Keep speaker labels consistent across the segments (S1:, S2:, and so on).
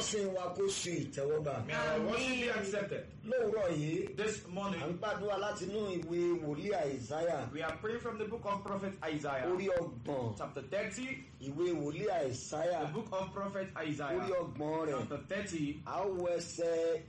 S1: ìjọsìn wa kó ṣe ìtẹ́wọ́gbà.
S2: May our worship be accepted.
S1: lówùúrọ̀ yìí
S2: This
S1: à ń
S2: morning,
S1: gbàdúrà láti inú ìwé wòlíì àìsáyà
S2: we are praying from the book of Prophet Isaiah,
S1: orí ọgbọ̀n
S2: chapter 30.
S1: ìwé wòlíì àìsáyà
S2: The book of Prophet
S1: orí
S2: Isaiah,
S1: ọgbọ̀n rẹ̀
S2: chapter 30.
S1: a ó wọ ẹsẹ̀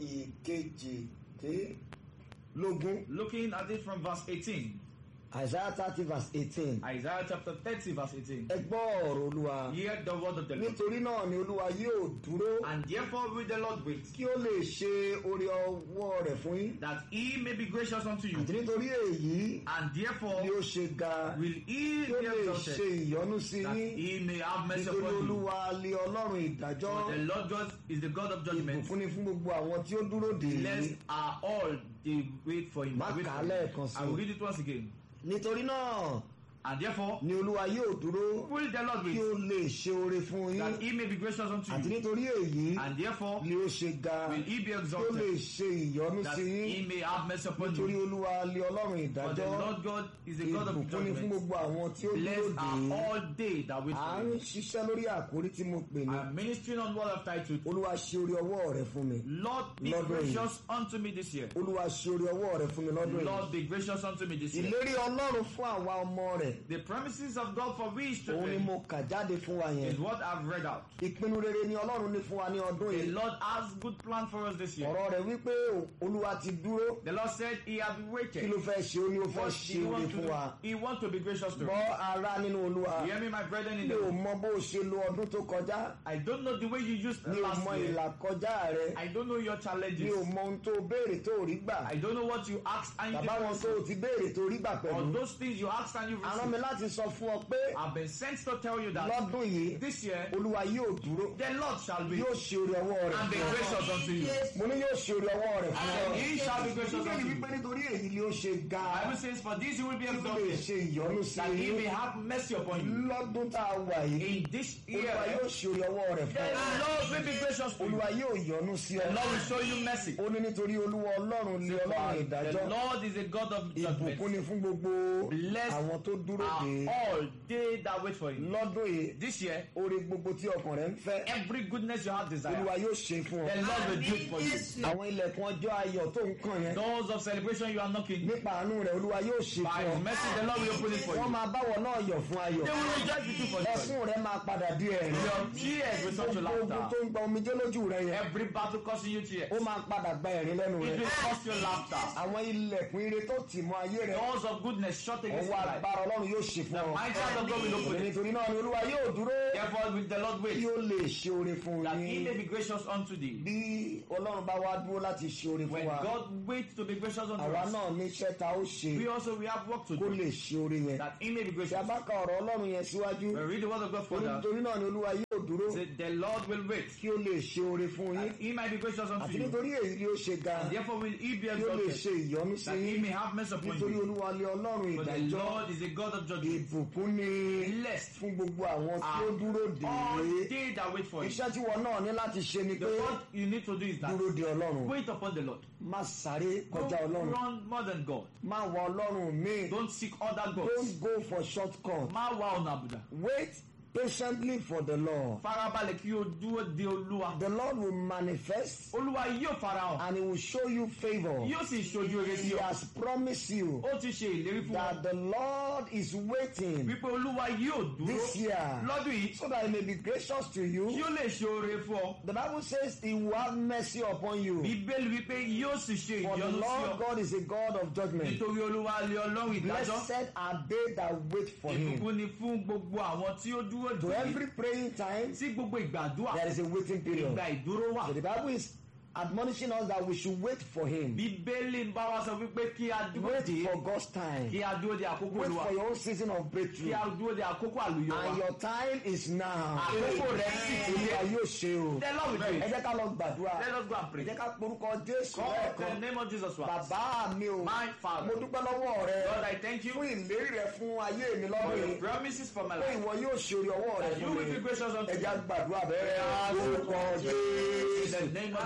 S1: ìkejìlélógún
S2: Looking at it from verse 18.
S1: àìsáyà thirty verse eighteen
S2: Isaiah chapter 30, verse 18.
S1: ẹ gbọ́ ọ̀rọ̀ olúwa
S2: Hear the word of the Lord.
S1: nítorí náà ni olúwa yóò dúró
S2: And therefore will the Lord wait,
S1: kí ó lè ṣe orí ọwọ́ rẹ̀ fún yín
S2: that he may be gracious unto you.
S1: àti nítorí èyí
S2: And therefore
S1: ni ó ṣe ga
S2: will he
S1: kí ó
S2: be
S1: lè ṣe
S2: exalted,
S1: ìyọ́nú sí
S2: that
S1: yín
S2: he may have mercy
S1: nítorí
S2: upon you.
S1: olúwa lé ọlọ́run ìdájọ́
S2: For the Lord God is the God of judgment.
S1: ìbùkún ni fún gbogbo àwọn tí ó dúró dè
S2: Blessed
S1: é
S2: are all they wait for him.
S1: Má
S2: Wait
S1: kà á
S2: for him.
S1: lẹ́ẹ̀kan sí
S2: I will read it once again.
S1: nítorí náà
S2: And therefore
S1: ni olúwa yóò dúró
S2: will the Lord
S1: kí
S2: wait,
S1: ó lè ṣe oore fún yín
S2: that he may be gracious unto
S1: àti
S2: you.
S1: nítorí èyí
S2: And therefore
S1: ni ó ṣe ga
S2: will he be
S1: kí ó lè
S2: exalted,
S1: ṣe ìyọ́nú
S2: that
S1: sí yín
S2: he may have mercy upon
S1: nítorí
S2: you.
S1: olúwa lé ọlọ́run
S2: For the
S1: ìdájọ́
S2: Lord God is the God of
S1: ìbùkún ni fún
S2: judgment.
S1: gbogbo àwọn tí ó dúró
S2: Blessed
S1: dè
S2: are
S1: é
S2: all they that wait
S1: à
S2: for
S1: ń
S2: him.
S1: ṣiṣẹ́ lórí àkórí tí mo pè ní
S2: I am ministering on what I've titled,
S1: olúwa ṣe orí ọwọ́ rẹ fún mi
S2: Lord be
S1: Lord,
S2: gracious unto me this year.
S1: olúwa ṣe orí ọwọ́ rẹ fún mi lọ́dún yìí
S2: Lord be gracious unto me this year.
S1: ìlérí ọlọ́run fún àwa ọmọ rẹ̀
S2: The promises of God for we
S1: òun ni
S2: children
S1: mo kà jáde fún wa yẹn
S2: is what I've read out.
S1: ìpinnu rere ni ọlọ́run ní fún wa ní ọdún
S2: The
S1: yìí
S2: Lord has good plan for us this year.
S1: ọ̀rọ̀ rẹ̀ wípé olúwa ti dúró
S2: The Lord said He has
S1: kí
S2: waited.
S1: ló fẹ́ ṣe ó ní ó fẹ́
S2: What
S1: ṣe
S2: He
S1: oore
S2: wants to
S1: fún
S2: do,
S1: wa
S2: He wants to be gracious to
S1: gbọ́
S2: us.
S1: ara nínú olúwa
S2: You hear me, my brethren in
S1: mi
S2: the
S1: ò mọ bó o ṣe lo ọdún tó kọjá
S2: I don't know the way you used
S1: mi ò
S2: last
S1: mọ
S2: year.
S1: ìlà kọjá rẹ
S2: I don't know your
S1: mi
S2: challenges.
S1: ò mọ ohun tó o béèrè tó o rí gbà
S2: I don't know what you asked and you
S1: bàbá wọn
S2: didn't
S1: tó o
S2: receive.
S1: ti béèrè tó o rí gbà
S2: Or
S1: pẹ̀lú
S2: those things you asked and you
S1: àrán mi
S2: received.
S1: láti sọ fún ọ pé
S2: I've been sent to tell you that
S1: lọ́dún yìí
S2: this year
S1: olúwa yóò dúró
S2: the Lord shall be
S1: yóò ṣe orí ọwọ́ rẹ̀
S2: and be
S1: fún ọ
S2: gracious unto you.
S1: mo ní yóò ṣe orí ọwọ́ rẹ̀ fún ọ
S2: And he shall be gracious
S1: bíbélì
S2: unto you.
S1: wípé nítorí èyí ni ó ṣe ga
S2: Bible says, For this you will be
S1: kí ó lè
S2: exalted,
S1: ṣe ìyọ́nú sí
S2: that he
S1: i
S2: may have mercy upon you.
S1: lọ́dún tá a wà yìí
S2: In this year,
S1: olúwa yóò ṣe orí ọwọ́ rẹ̀
S2: the
S1: fún ọ
S2: Lord will be gracious to you.
S1: olúwa yóò yọ́nú sí ọ
S2: The Lord will show you mercy.
S1: ó ní nítorí olúwa ọlọ́run lé ọlọ́run
S2: The
S1: ìdájọ́
S2: Lord is a God of
S1: ìbùkún
S2: judgment.
S1: ni fún gbogbo
S2: Blessed
S1: àwọn tó dúró
S2: Are
S1: dé
S2: all they that wait for him.
S1: lọ́dún yìí
S2: This year,
S1: oore gbogbo tí ọkàn rẹ̀ ń fẹ́
S2: every goodness you have desire,
S1: olúwa yóò ṣe fún ọ
S2: the Lord will do it for you.
S1: àwọn ilẹ̀kùn ọjọ́ ayọ̀ tó ń kàn yẹn
S2: Doors of celebration you are knocking,
S1: nípa àánú rẹ̀ olúwa yóò ṣe
S2: by
S1: fún
S2: His
S1: ọ
S2: mercy, the Lord will open it for
S1: wọ́n
S2: you.
S1: máa báwọ̀ náà yọ̀ fún ayọ̀
S2: They will rejoice with you for joy.
S1: ẹkún rẹ̀ máa padà di ẹ̀rín
S2: Your tears will turn to
S1: gbogbo ogun tó
S2: laughter.
S1: ń gba omijé lójú rẹ̀ yẹn
S2: Every battle causing you tears,
S1: ó máa padà gba ẹ̀rín lẹ́nu
S2: it
S1: rẹ̀
S2: will cause you laughter.
S1: àwọn ilẹ̀kùn ire tó tì mọ́ ayé rẹ̀
S2: Doors of goodness shut against
S1: ọwọ́
S2: your life.
S1: agbára ọlọ́run yóò ṣe fún
S2: The
S1: ọ
S2: mighty hand of God will open it.
S1: nítorí náà ni olúwa yóò dúró
S2: Therefore will the Lord
S1: kí
S2: wait,
S1: ó lè ṣe oore fún
S2: that he
S1: yín
S2: may be gracious unto thee.
S1: bí ọlọ́run bá wá dúró láti ṣe oore fún
S2: When
S1: wa
S2: God waits to be gracious unto
S1: àwa
S2: us,
S1: náà níṣẹ́ ta ó ṣe
S2: we also we have work to
S1: kó
S2: do,
S1: lè ṣe oore yẹn
S2: that he may be
S1: tí a
S2: gracious.
S1: bá ka ọ̀rọ̀ ọlọ́run yẹn síwájú
S2: We read the word of God further.
S1: nítorí náà ni olúwa yóò dúró
S2: Say, the Lord will wait,
S1: kí ó lè ṣe oore fún yín
S2: that he might be gracious unto
S1: àti
S2: you.
S1: nítorí èyí ni ó ṣe ga
S2: And therefore will he be
S1: kí ó lè
S2: exalted,
S1: ṣe ìyọ́nú sí
S2: that he
S1: yín
S2: may have mercy upon
S1: nítorí
S2: you.
S1: olúwa lé ọlọ́run
S2: For the
S1: ìdájọ́
S2: Lord is a God of judgment.
S1: ìbùkún ni
S2: Blessed
S1: fún gbogbo àwọn tí ó
S2: are
S1: dúró dè
S2: all
S1: é
S2: they that wait for him.
S1: iṣẹ́ tí wọn náà ní láti ṣe ni
S2: The
S1: pé
S2: what you need to do is that
S1: dúró de ọlọ́run
S2: wait upon the Lord.
S1: má sáré kọjá
S2: Don't
S1: ọlọ́run
S2: run more than God.
S1: má wá ọlọ́run míì
S2: Don't seek other gods.
S1: don't go for short cut
S2: Má wá ọ̀nà àbùdá.
S1: wait patiently for the Lord
S2: Farabalẹ̀ kí o dúró de Olúwa.
S1: the Lord will manifest
S2: Olúwa yóò farahàn.
S1: and he will show you favour
S2: Yóò sì ṣojú rere sí
S1: he
S2: ọ.
S1: has promised you
S2: Ó ti ṣe ìlérí fún
S1: that
S2: ọ.
S1: the Lord is waiting
S2: Wípé Olúwa yóò dúró
S1: this year
S2: lọ́dún yìí.
S1: so that he may be gracious to
S2: Kí
S1: you
S2: ó lè ṣe oore fún ọ.
S1: the Bible says he will have mercy upon you
S2: Bíbélì wípé yóò sì ṣe
S1: for the
S2: ìyọ́nú sí
S1: Lord
S2: ọ.
S1: God is a God of judgment
S2: Nítorí Olúwa lé Ọlọ́run ìdájọ́.
S1: blessed are they that wait for him
S2: Ìbùkún ni fún gbogbo àwọn tí ó dúró
S1: to
S2: dè é.
S1: every praying time
S2: Sí gbogbo ìgbàdúrà.
S1: there is a waiting period
S2: Ìgbà ìdúró wà.
S1: so the Bible is admonishing us that we should wait for him
S2: Bíbélì ń bá wa sọ wípé kí a dúró
S1: wait
S2: dè é.
S1: for God's time
S2: Kí a dúró de àkókò
S1: wait
S2: Olúwa.
S1: for your own season of breakthrough
S2: Kí a dúró de àkókò àlùyọ wa.
S1: and your time is now
S2: Àkókò rẹ̀ sì ti
S1: olúwa
S2: dé.
S1: yóò ṣe o
S2: The Lord will do
S1: ẹ
S2: it.
S1: jẹ́ ká lọ gbàdúrà
S2: Let us go and
S1: ẹ
S2: pray.
S1: jẹ́ ká porúkọ Jésù
S2: Call the
S1: lẹ́ẹ̀kan
S2: name of Jesus Christ.
S1: bàbá mi o
S2: My
S1: mo
S2: Father.
S1: dúpẹ́ lọ́wọ́ rẹ
S2: Lord, I thank you
S1: fún ìlérí rẹ fún ayé mi
S2: for
S1: lọ́dún
S2: your
S1: yìí
S2: promises for my
S1: pé
S2: life.
S1: ìwọ yóò ṣe orí ọwọ́ rẹ
S2: You
S1: fún
S2: will be
S1: mi
S2: gracious unto
S1: ẹ
S2: me.
S1: jẹ́ gbàdúrà bẹ́ẹ̀
S2: Yes.
S1: orúkọ
S2: In the
S1: Jésù
S2: name of
S1: bàbá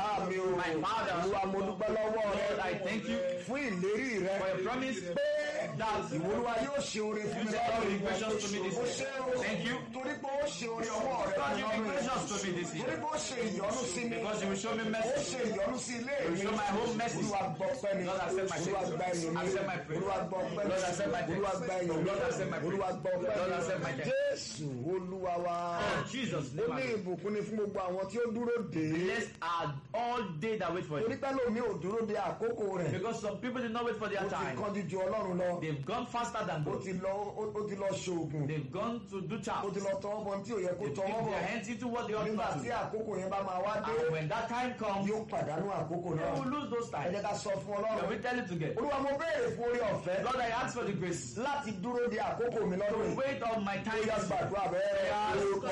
S1: bàbá mi o
S2: My Father.
S1: olúwa mo dúpẹ́ lọ́wọ́ rẹ
S2: Lord, I thank you
S1: fún ìlérí rẹ
S2: for your promise that
S1: ìwọ olúwa yóò ṣe oore fún mi
S2: You said you will be gracious to me this
S1: ó
S2: year.
S1: ṣe o
S2: Thank you.
S1: torí pé ó ṣe oore ọwọ́ rẹ
S2: God,
S1: fún
S2: you be
S1: mi
S2: gracious to me this
S1: torí
S2: year.
S1: pé ó ṣe ìyọ́nú sí mi
S2: Because you will show me
S1: ó
S2: mercy.
S1: ṣe ìyọ́nú sí ilé
S2: You
S1: mi
S2: show my home mercy.
S1: olúwa gbọ́ pẹ́ mi
S2: Lord, accept my
S1: olúwa
S2: thanks.
S1: gba ẹ̀yìn mi
S2: Accept my praise.
S1: olúwa gbọ́ pẹ́ mi
S2: Lord, accept my thanks.
S1: olúwa gba ẹ̀yìn mi
S2: Lord, accept my praise.
S1: olúwa gbọ́ pẹ́
S2: Lord, accept my
S1: mi
S2: thanks.
S1: jésù olúwa wa
S2: In Jesus'
S1: ó
S2: name,
S1: ní
S2: I pray.
S1: ìbùkún ni fún gbogbo àwọn tí ó dúró dè é
S2: Blessed are all they that wait for
S1: torí
S2: you.
S1: pé lómi ò dúró de àkókò rẹ̀
S2: Because some people did not wait for
S1: ó
S2: their
S1: ti
S2: time.
S1: kánjú ju ọlọ́run lọ
S2: They've gone faster than
S1: ó
S2: God.
S1: ti lọ ó- ó ti lọ ṣoògùn
S2: They've gone to do
S1: ó
S2: charms.
S1: ti lọ tọwọ́ bọ tí ò yẹ kó
S2: They've
S1: tọwọ́
S2: dipped
S1: bọ̀
S2: their hands into what they ought
S1: nígbà
S2: not
S1: tí
S2: to.
S1: àkókò yẹn bá máa wá dé
S2: And when that time comes,
S1: yóò pàdánù àkókò
S2: they
S1: náà
S2: will lose those
S1: ẹ
S2: times.
S1: jẹ́ ká sọ fún
S2: Can
S1: ọlọ́run
S2: we tell it together?
S1: olúwa mo béèrè fún orí ọ̀fẹ́
S2: Lord, I ask for the grace
S1: láti dúró de àkókò mi lọ́dún
S2: to
S1: yìí
S2: wait on my time.
S1: ó yá
S2: this year.
S1: gbàdúrà bẹ́ẹ̀ orúkọ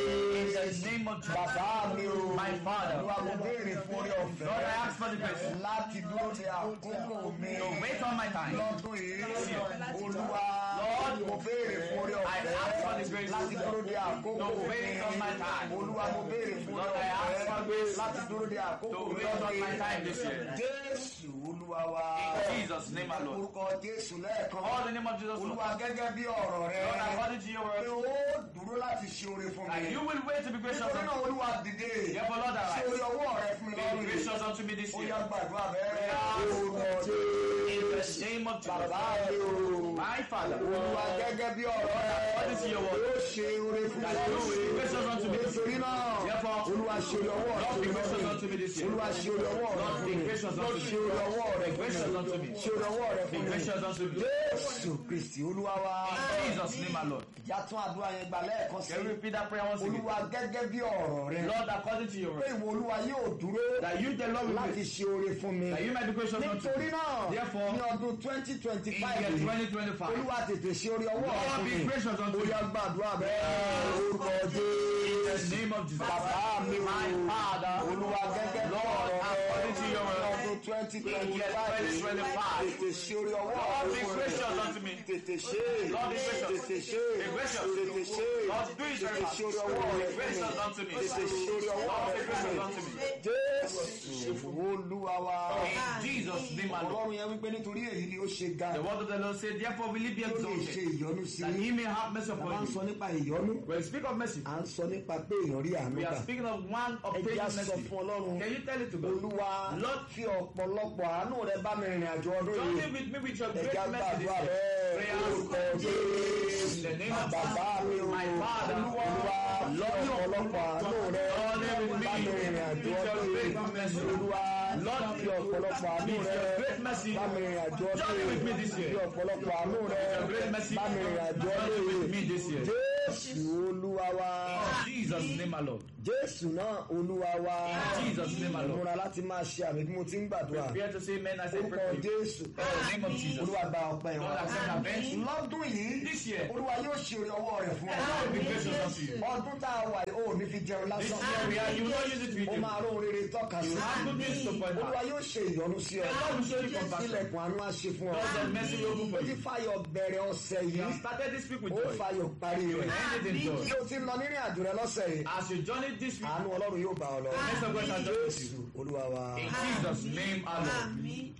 S2: In the
S1: jésù
S2: name of Jesus.
S1: bàbá mi o
S2: My Father.
S1: olúwa mo béèrè fún orí ọ̀fẹ́
S2: Lord, I ask for the grace
S1: láti dúró de àkókò mi
S2: to wait on my time.
S1: lọ́dún yìí olúwa
S2: Lord,
S1: mo béèrè fún orí
S2: I ask for the
S1: ọ̀fẹ́
S2: grace
S1: láti dúró de àkókò
S2: to
S1: mi
S2: wait on my time.
S1: olúwa mo béèrè fún
S2: Lord,
S1: orí
S2: I ask for
S1: ọ̀fẹ́
S2: grace
S1: láti dúró de àkókò
S2: to
S1: mi
S2: wait on
S1: lọ́dún
S2: my time
S1: yìí
S2: this year.
S1: jésù olúwa wa
S2: In Jesus' name, my Lord.
S1: orúkọ jésù lẹ́ẹ̀kan
S2: All the name of Jesus, Lord.
S1: olúwa gẹ́gẹ́ bí ọ̀rọ̀ rẹ
S2: Lord, according to your
S1: pé
S2: word,
S1: ó dúró láti ṣe oore fún mi
S2: and you will wait to be gracious
S1: nítorí náà
S2: unto me.
S1: olúwa dìde
S2: Therefore, Lord,
S1: ṣe
S2: arise.
S1: oore ọwọ́ rẹ fún mi
S2: Be
S1: lọ́rùn yìí
S2: gracious unto me this
S1: ó
S2: year.
S1: yá gbàdúrà bẹ́ẹ̀
S2: Yes.
S1: orúkọ
S2: In the
S1: jésù
S2: name of
S1: bàbá
S2: Jesus.
S1: mi o
S2: My Father,
S1: olúwa gẹ́gẹ́ bí ọ̀rọ̀ rẹ
S2: according to your word,
S1: ó ṣe oore fún mi
S2: that you will be
S1: lọ́rùn
S2: gracious unto me.
S1: nítorí náà
S2: Therefore,
S1: olúwa ṣe oore ọwọ́ rẹ
S2: Lord,
S1: fún
S2: be
S1: mi
S2: gracious
S1: lọ́rùn
S2: unto me this year.
S1: olúwa ṣe oore ọwọ́ rẹ
S2: Lord,
S1: fún
S2: be
S1: mi
S2: gracious unto me.
S1: ṣe oore ọwọ́ rẹ
S2: Be
S1: fún
S2: gracious unto
S1: mi
S2: me.
S1: ṣe oore ọwọ́ rẹ
S2: Be
S1: fún mi
S2: gracious unto me.
S1: jésù kristi olúwa wa
S2: In Jesus' name, my Lord.
S1: ìjà tún àdúrà yẹn gbà lẹ́ẹ̀kan sí
S2: Can we repeat that prayer once again?
S1: olúwa gẹ́gẹ́ bí ọ̀rọ̀ rẹ
S2: Lord, according to your
S1: pé
S2: word,
S1: ìwọ olúwa yóò dúró
S2: that you, the Lord, will
S1: láti
S2: wait.
S1: ṣe oore fún mi
S2: That you might be gracious unto
S1: nítorí
S2: me.
S1: náà
S2: Therefore,
S1: ní ọdún twenty twenty
S2: In
S1: five
S2: year
S1: yìí
S2: 2025,
S1: olúwa tètè ṣe oore ọwọ́ rẹ
S2: Lord,
S1: fún
S2: be
S1: mi
S2: gracious unto
S1: ó
S2: me.
S1: yá gbàdúrà bẹ́ẹ̀ orúkọ
S2: In the
S1: jésù
S2: name of Jesus.
S1: bàbá mi o
S2: My Father,
S1: olúwa gẹ́gẹ́ bí
S2: Lord,
S1: ọ̀rọ̀
S2: according to
S1: rẹ
S2: your
S1: ní
S2: word,
S1: ọdún twenty
S2: in
S1: twenty
S2: year
S1: five
S2: 2025,
S1: tètè ṣe oore ọwọ́
S2: Lord,
S1: rẹ
S2: be
S1: fún
S2: gracious
S1: mi
S2: unto me.
S1: tètè ṣe
S2: Lord, be gracious.
S1: tètè ṣe
S2: Be gracious.
S1: tètè ṣe
S2: Lord, do it very
S1: tètè
S2: fast.
S1: ṣe oore ọwọ́ rẹ
S2: Be
S1: fún
S2: gracious
S1: mi
S2: unto me.
S1: tètè ṣe oore ọwọ́
S2: Lord,
S1: rẹ
S2: be gracious
S1: fún
S2: unto
S1: mi
S2: me.
S1: jésù olúwa wa
S2: In Jesus' name, my Lord.
S1: ọlọ́run yẹn wípé nítorí èyí ni ó ṣe ga
S2: The word of the Lord said, Therefore will he be
S1: tí ó lè ṣe
S2: exalted,
S1: ìyọnu sí
S2: that
S1: i
S2: he may have mercy
S1: a máa ń
S2: upon
S1: sọ
S2: you.
S1: nípa ìyọnu
S2: When we speak of mercy,
S1: à ń sọ nípa pé èèyàn rí àánú
S2: we
S1: gbà
S2: are speaking of one
S1: ẹ
S2: obtaining
S1: jẹ́ á sọ
S2: mercy.
S1: fún ọlọ́run
S2: Can you tell it to God?
S1: olúwa
S2: Lord,
S1: fi ọ̀pọ̀lọpọ̀ àánú rẹ bá mi rìnrìn àjò ọdún yìí
S2: journey with me with your
S1: ẹ
S2: great
S1: jẹ́ á
S2: mercy this
S1: gbàdúrà
S2: year.
S1: bẹ́ẹ̀ orúkọ
S2: Prayers
S1: jésù
S2: in the name of
S1: bàbá mi o
S2: My Father,
S1: olúwa fi ọ̀pọ̀lọpọ̀ àánú rẹ
S2: Journey with
S1: bá mi
S2: me
S1: rìnrìn àjò
S2: with your
S1: ọdún
S2: great
S1: yìí
S2: mercy.
S1: olúwa
S2: Lord,
S1: fi ọ̀pọ̀lọpọ̀ àánú
S2: with
S1: rẹ
S2: your great mercy,
S1: bá mi rìnrìn àjò ọdún
S2: journey with me this
S1: yìí
S2: year.
S1: fi ọ̀pọ̀lọpọ̀ àánú rẹ
S2: your great mercy,
S1: bá mi rìnrìn àjò ọdún
S2: journey with me
S1: yìí
S2: this year.
S1: jésù olúwa wa
S2: In Jesus' name, my Lord.
S1: jésù náà olúwa wa
S2: In Jesus' name, my Lord.
S1: múra láti máa ṣe àmì bí mo ti ń gbàdúrà
S2: Prepare to say amen as I
S1: orúkọ
S2: pray.
S1: jésù
S2: In the name of Jesus.
S1: olúwa gba ọpẹ́
S2: Lord,
S1: wa
S2: accept our thanks.
S1: lọ́dún yìí
S2: This year,
S1: olúwa yóò ṣe orí ọwọ́ rẹ̀ fún
S2: God will be
S1: ọ
S2: gracious unto you.
S1: ọdún tá a wà yìí ó ní fi jẹun
S2: This
S1: lásán
S2: year, we are, you will not use it with
S1: ó
S2: you.
S1: máa róhun rere tọ́ka sí
S2: have good news to point
S1: olúwa
S2: out.
S1: yóò ṣe ìyọ́nú sí ọ
S2: The Lord will show you compassion.
S1: ilẹ̀kùn àánú á ṣe fún ọ
S2: Lord, the mercy will open
S1: ó
S2: for
S1: ti
S2: you.
S1: fàyọ̀ bẹ̀rẹ̀ ọ̀sẹ̀
S2: You
S1: yìí
S2: have started this week with
S1: ó
S2: joy.
S1: fàyọ̀ parí
S2: You will
S1: rẹ̀
S2: end it in joy.
S1: bí o ti ń lọ nírìn àjò rẹ lọ́sẹ̀ yìí
S2: As you journey this week,
S1: àánú ọlọ́run yóò bá ọ lọ
S2: Next of God shall join with
S1: jésù
S2: you.
S1: olúwa wa.
S2: In Jesus' name, our Lord.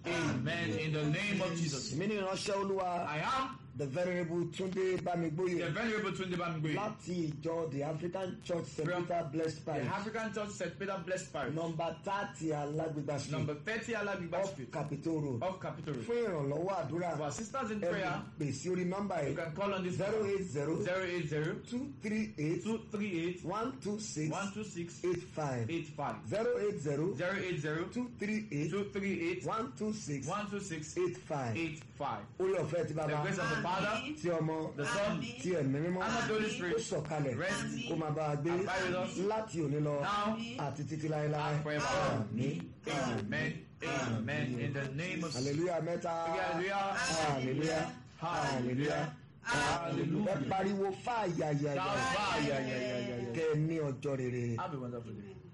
S2: Amen. In the name of Jesus.
S1: èmi ní ìránṣẹ́ olúwa
S2: I am
S1: the venerable túndé
S2: the
S1: bámigbóyè
S2: Venerable Tunde Bamigbe,
S1: láti ìjọ the african church st
S2: From
S1: peter blessed
S2: the
S1: parish
S2: African Church St. Peter Blessed Parish,
S1: nọmba thirty alágbègbà street
S2: number 30 Alagbiba
S1: off
S2: Street,
S1: capitol road
S2: of Capital Road.
S1: fún ìrànlọ́wọ́ àdúrà
S2: For assistance in
S1: ẹ
S2: prayer,
S1: pè sí orí nọ́mbà
S2: you
S1: yìí
S2: can call on this
S1: zero
S2: number
S1: eight zero
S2: 080
S1: two three eight
S2: 238
S1: one two six
S2: 126
S1: eight five
S2: 85.
S1: zero eight zero
S2: 080
S1: two three eight
S2: 238
S1: one two six
S2: 126
S1: eight five
S2: 85.
S1: orí ọ̀fẹ́ ti
S2: The
S1: bàbá
S2: grace of the Father,
S1: tí ọmọ
S2: the Son,
S1: tí ẹ̀mí mímọ́
S2: and of the Holy
S1: ó
S2: Spirit
S1: sọ̀kalẹ̀
S2: rest
S1: kó máa bá a gbé
S2: abide with us
S1: láti òní lọ
S2: now
S1: àti títí láéláé
S2: and forever.
S1: àmín
S2: Amen. Amen. In the name of
S1: hallelujah mẹ́ta
S2: Hallelujah.
S1: hallelujah hallelujah
S2: Hallelujah.
S1: ẹ pariwo fáyàyàyà
S2: Shout fire. Yeah, yeah, yeah, yeah, yeah.
S1: kẹ́ ẹ ní ọjọ́ rere.
S2: Have a wonderful day.